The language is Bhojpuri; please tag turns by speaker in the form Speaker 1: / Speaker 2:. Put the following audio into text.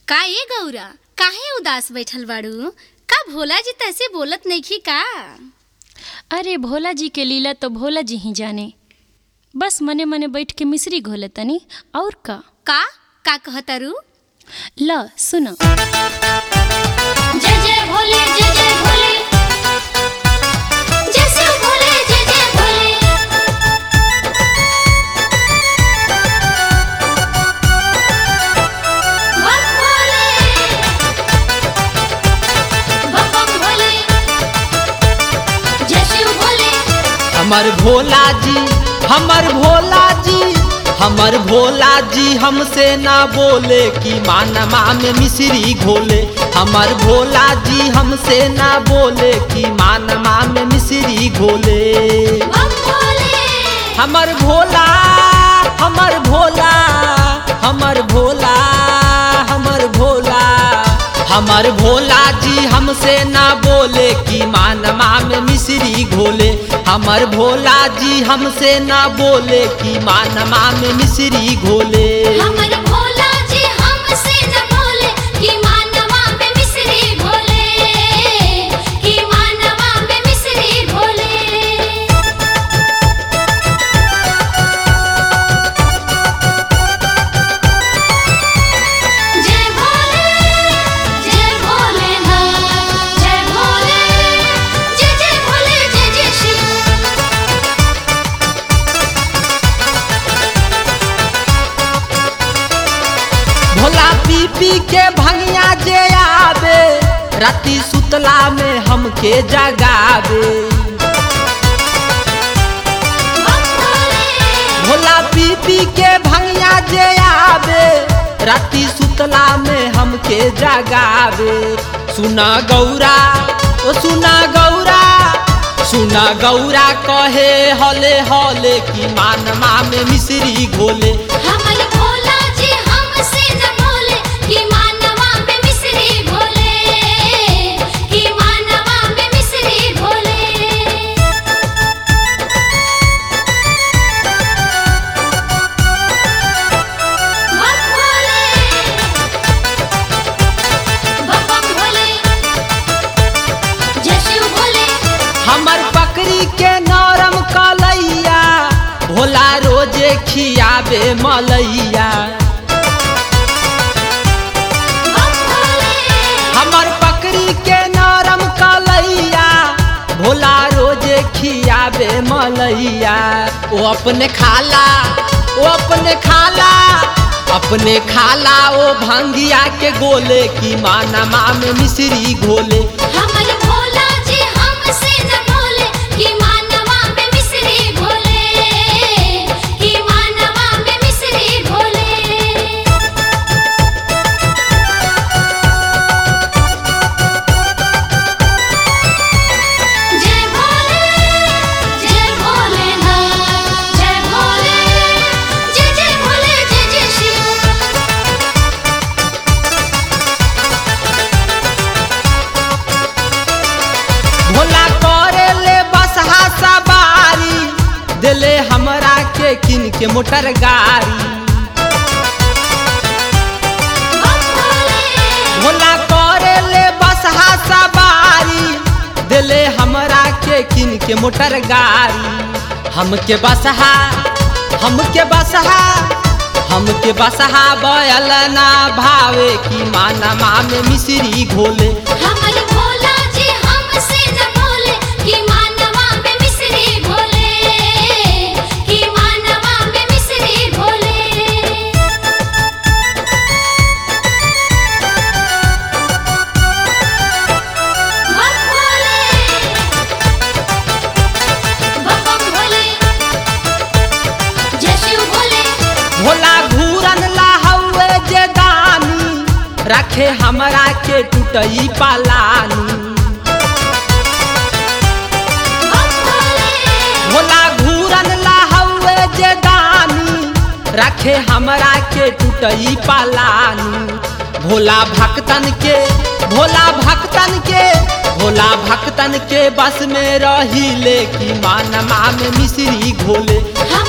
Speaker 1: का ए गौरा काहे उदास बैठल बाड़ू का भोला जी तैसे बोलत नइखी का
Speaker 2: अरे भोला जी के लीला तो भोला जी ही जाने बस मने मने बैठ के मिश्री घोले तनी और का
Speaker 1: का का कहतारू
Speaker 2: ल सुन
Speaker 1: जय जय भोले जय जय भोले जय शिव भोले जय जय भोले बम भोले बम बम भोले जय शिव भोले
Speaker 3: हमर भोला जी हमर भोला जी हमर भोला जी हमसे ना बोले कि मानमा में मिश्री घोले हमर भोला जी हमसे ना बोले कि मानमा में मिश्री घोले
Speaker 1: बम भोले
Speaker 3: हमर भोला हमर भोला हमर भोला हमर भोला हमर भोला जी हमसे ना बोले कि मानमा में मिश्री घोले हमर भोला जी हमसे ना बोले कि मानमा में मिश्री घोले
Speaker 1: हमर भोला जी हमसे न बोले कि मानवा में मिश्री घोले कि मानवा में मिश्री घोले जय भोले जय भोलेनाथ जय भोले जय जय भोले जय जय शिव
Speaker 3: भोला पी पी के भंगिया जे आवे राती सुतला में हमके जगावे
Speaker 1: बम भोले
Speaker 3: भोला पी पी के भंगिया जे आवे राती सुतला में हमके जगावे सुना गौरा ओ सुना गौरा सुना गौरा कहे हले हले कि मानमा में मिश्री घोले
Speaker 1: हमर भोला जी हमसे न बोले कि मानवा में मिश्री घोले कि मानवा में मिश्री घोले बम भोले बम बम भोले जय शिव भोले
Speaker 3: हमर पकड़ी के नरम कलैया भोला रोजे खियाबे मलैया
Speaker 1: बम भोले
Speaker 3: हमर पकड़ी के नरम कलैया भोला रोजे खियाबे मलैया ओ अपने खाला ओ अपने खाला अपने खाला ओ भंगिया के गोले की मानमा में मिश्री घोले
Speaker 1: हमर भोला जी हमसे न बोले कि मानवा में मिश्री घोले कि मानवा में मिश्री घोले जय भोले जय भोलेनाथ जय भोले जय जय भोले जय जय शिव
Speaker 3: भोला करे ले बसहा सवारी दिले हमरा के किन के मोटर गाड़ी
Speaker 1: बम भोले
Speaker 3: भोला करे ले बसहा सवारी दिले हमरा के किन के मोटर गाड़ी हमके बसहा हमके बसहा हमके बसहा बयल ना भावे की मानमा में मिश्री घोले
Speaker 1: हमर भोला जी हमसे न बोले कि मानवा में मिश्री घोले कि मानवा में मिश्री घोले बम भोले बम बम भोले जय शिव भोले
Speaker 3: भोला घूरन लाहौए जे दानी रखे हमरा के टूटई पालानी
Speaker 1: बम भोले
Speaker 3: भोला घूरन लाहौए जे दानी रखे हमरा के टूटई पालानी भोला भक्तन के भोला भक्तन के भोला भक्तन के बस में रही ले कि मानमा में मिश्री घोले
Speaker 1: हम